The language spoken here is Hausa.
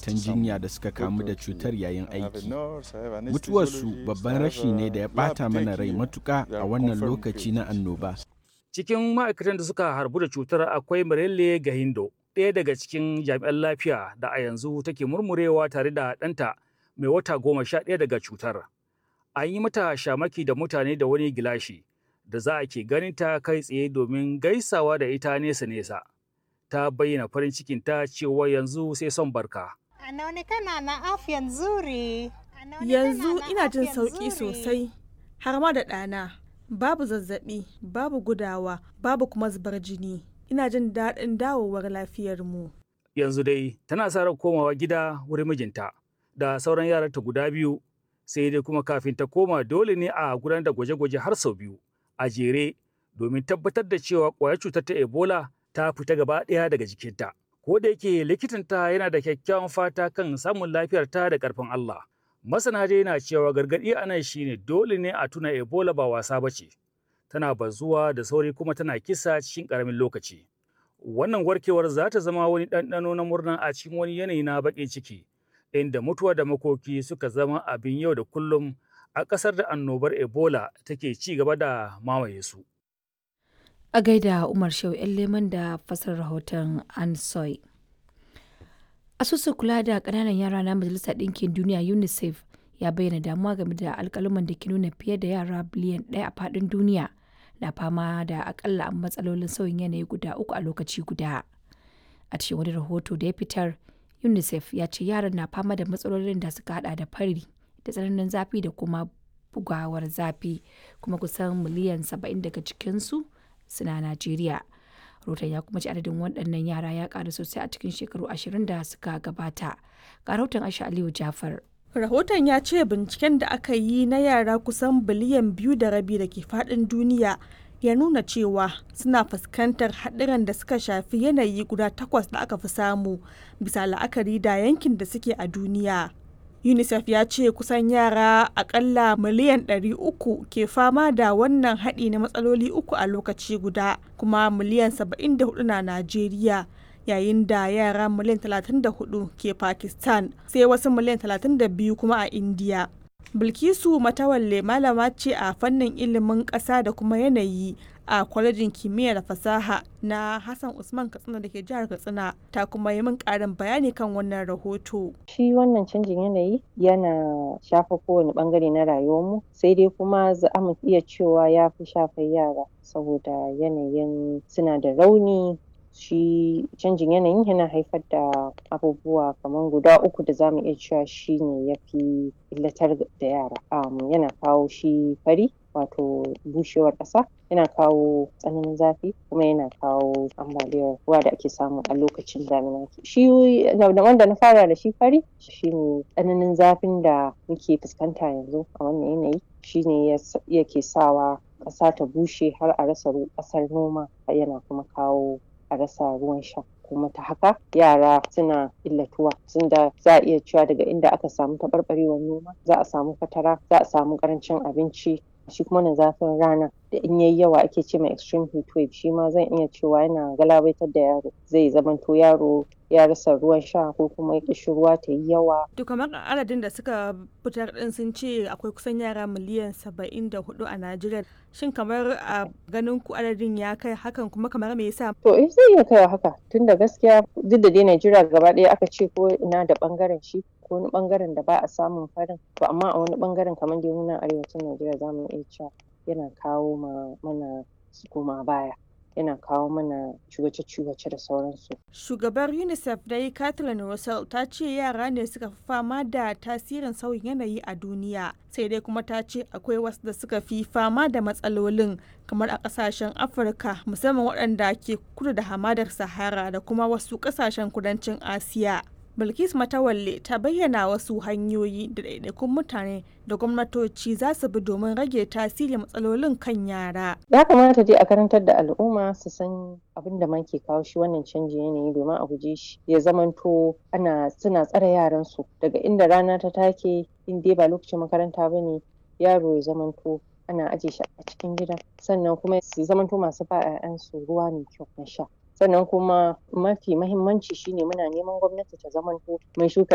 ma'aikatan jinya da suka kamu da cutar yayin aiki mutuwarsu babban rashi ne da ya ɓata mana rai matuƙa a wannan lokaci na annoba cikin ma'aikatan da suka harbu da cutar akwai Marelle Gahindo ɗaya daga cikin jami'an lafiya da a yanzu take murmurewa tare da ɗanta mai wata goma sha ɗaya daga cutar an yi mata shamaki da mutane da wani gilashi da za a ke ganin ta kai tsaye domin gaisawa da ita nesa-nesa. Ta bayyana farin cikin ta cewa yanzu sai son barka. Anaonekana na afya nzuri. Yanzu ina jin sauƙi sosai, har ma da ɗana. Babu zazzaɓi, babu gudawa, babu kuma zubar jini. Ina jin daɗin dawowar lafiyarmu. Yanzu dai tana sa ran komawa gida wurin mijinta da sauran yaranta guda biyu sai dai kuma kafin ta koma dole ne a gudanar da gwaje-gwaje har sau biyu a jere domin tabbatar da cewa ƙwayar cutar ta ebola ta fita gaba ɗaya daga jikinta ko da yake likitanta yana da kyakkyawan fata kan samun lafiyarta da ƙarfin Allah masana dai na cewa gargaɗi a nan shine dole ne a tuna ebola ba wasa ba ce tana bazuwa da sauri kuma tana kisa cikin ƙaramin lokaci wannan warkewar za ta zama wani ɗanɗano na murna a cikin wani yanayi na baƙin ciki inda mutuwa da makoki suka zama abin yau da kullum a ƙasar da annobar Ebola take ci gaba da mamaye su. A gaida Umar Shehu ‘yan leman da fasar rahoton Ansoy. Asusun kula da ƙananan yara na Majalisar Ɗinkin Duniya UNICEF ya bayyana damuwa game da alƙaluman da ke nuna fiye da yara biliyan ɗaya a faɗin duniya na fama da akalla matsalolin sauyin yanayi guda uku a lokaci guda. A cikin wani rahoto da ya fitar, UNICEF ya ce yaran na fama da matsalolin da suka hada da fari da tsananin zafi da kuma bugawar zafi kuma kusan miliyan 70 daga cikinsu suna Najeriya. Rotan ya kuma ci adadin waɗannan yara ya ƙaru sosai a cikin shekaru ashirin da suka gabata. Ga rahoton Aisha Aliyu Jafar. Rahoton ya ce binciken da aka yi na yara kusan biliyan biyu da rabi da ke faɗin duniya ya nuna cewa suna fuskantar haɗuran da suka shafi yanayi guda takwas da aka fi samu bisa la'akari da yankin da suke a duniya. unicef ya ce kusan yara akalla miliyan 300 ke fama da wannan haɗi na matsaloli uku a lokaci guda kuma miliyan 74 na najeriya yayin da yara miliyan 34 ke pakistan sai wasu miliyan 32 kuma a india bilkisu matawalle malama ce a fannin ilimin ƙasa da kuma yanayi a kwalejin kimiyya da fasaha na Hassan Usman Katsina da ke jihar Katsina ta kuma yi min ƙarin bayani kan wannan rahoto. Shi wannan canjin yanayi yana shafa kowane bangare na rayuwarmu sai dai kuma za mu iya cewa ya fi shafar yara saboda yanayin suna da rauni shi canjin yanayin yana haifar da abubuwa kamar guda uku da zamu iya cewa shi ne ya fi illatar da yara um, yana kawo shi fari wato bushewar ƙasa yana kawo tsananin zafi kuma yana kawo ambaliyar ruwa da ake samu a lokacin damina shi wanda na fara da shi fari shine tsananin zafin da muke fuskanta yanzu a wannan yanayi shine yake sawa ƙasa ta bushe har a rasa ƙasar noma yana kuma kawo a rasa ruwan sha kuma ta haka yara suna illatuwa tunda za a iya cewa daga inda aka samu taɓarɓarewar noma za a samu fatara za a samu ƙarancin abinci shi kuma na zafin rana da in yayi yawa ake ce mai extreme heat wave shi ma zan iya cewa yana galabaitar da yaro zai zamanto yaro ya rasa ruwan sha ko kuma ya ƙishi ruwa ta yi yawa. To kamar adadin da suka fitar din sun ce akwai kusan yara miliyan saba'in da hudu a Najeriya. Shin kamar a ganin ku adadin ya kai hakan kuma kamar me yasa? To eh zai iya kaiwa haka tunda gaskiya duk da dai Najeriya gaba ɗaya aka ce ko ina da ɓangaren shi ko wani ɓangaren da ba a samun farin to amma a wani ɓangaren kamar dai muna arewacin Najeriya za mu iya cewa yana kawo ma mana koma baya. yana kawo mana ciwace-ciwace da sauransu. Shugabar UNICEF dai Catherine Russell ta ce yara ne suka fi fama da tasirin sauyin yanayi a duniya. Sai dai kuma ta ce akwai wasu da suka fi fama da matsalolin kamar a kasashen Afirka musamman waɗanda ke kudu da hamadar Sahara da kuma wasu kasashen kudancin Asiya. Bilkis Matawalle ta bayyana wasu hanyoyi da ɗaiɗaikun mutane da gwamnatoci za su bi domin rage tasirin matsalolin kan yara. Ya kamata dai a karantar da al'umma su san abin da ma ke kawo shi wannan canjin yanayi domin a guje shi ya zamanto ana suna tsare yaran su daga inda rana ta take in dai ba lokacin makaranta ba ne yaro ya zamanto ana aje shi a cikin gida sannan kuma su zamanto masu ba 'ya'yansu ruwa mai kyau na sha sannan kuma mafi mahimmanci shine muna neman gwamnati ta zamanto mai shuka